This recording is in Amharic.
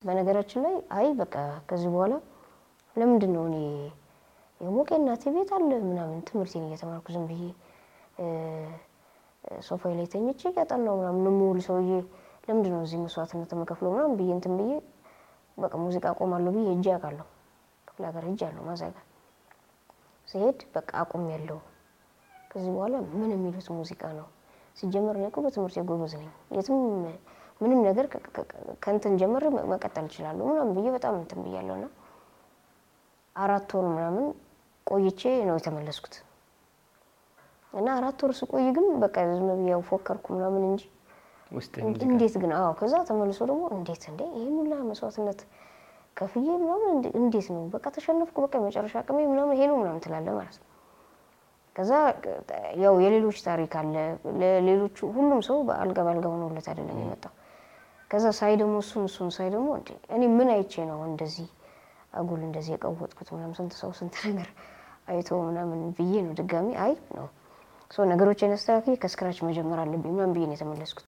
በነገራችን ላይ አይ በቃ ከዚህ በኋላ ለምንድን ነው እኔ የሞቀ እናቴ ቤት አለ ምናምን ትምህርቴን እየተማርኩ ዝም ብዬ ሶፋ ላይ ተኝቼ እያጠናሁ ምናምን የምውል ሰውዬ ለምንድን ነው እዚህ መስዋዕትነት የምከፍለው ምናምን ብዬ እንትን ብዬ በቃ ሙዚቃ አቆማለሁ ብዬ ሄጄ አውቃለሁ። ክፍለ ሀገር ሄጄ አለሁ ማዘጋ ሲሄድ በቃ አቁም ያለው ከዚህ በኋላ ምን የሚሉት ሙዚቃ ነው? ሲጀመር እኔ እኮ በትምህርት ጎበዝ ነኝ። የትም ምንም ነገር ከእንትን ጀምሬ መቀጠል እችላለሁ ምናምን ብዬ በጣም እንትን ብያለሁ እና አራት ወር ምናምን ቆይቼ ነው የተመለስኩት። እና አራት ወር ስቆይ ግን በቃ ዝም ብዬ ያው ፎከርኩ ምናምን እንጂ ውስጥ እንዴት ግን አዎ፣ ከዛ ተመልሶ ደግሞ እንዴት እንዴ ይህን ሁላ መስዋዕትነት ከፍዬ ምናምን እንዴት ነው በቃ ተሸነፍኩ፣ በቃ የመጨረሻ አቅሜ ምናምን ይሄ ነው ምናምን ትላለህ ማለት ነው። ከዛ ያው የሌሎች ታሪክ አለ። ለሌሎቹ ሁሉም ሰው በአልጋ በአልጋ ሆኖለት አይደለም የመጣው። ከዛ ሳይ ደግሞ እሱን እሱን ሳይ ደግሞ እንዴ እኔ ምን አይቼ ነው እንደዚህ አጉል እንደዚህ የቀወጥኩት ምናምን ስንት ሰው ስንት ነገር አይቶ ምናምን ብዬ ነው ድጋሚ አይ ነው ሶ ነገሮችን አስተካክዬ ከስክራች መጀመር አለብኝ ምናምን ብዬ ነው የተመለስኩት።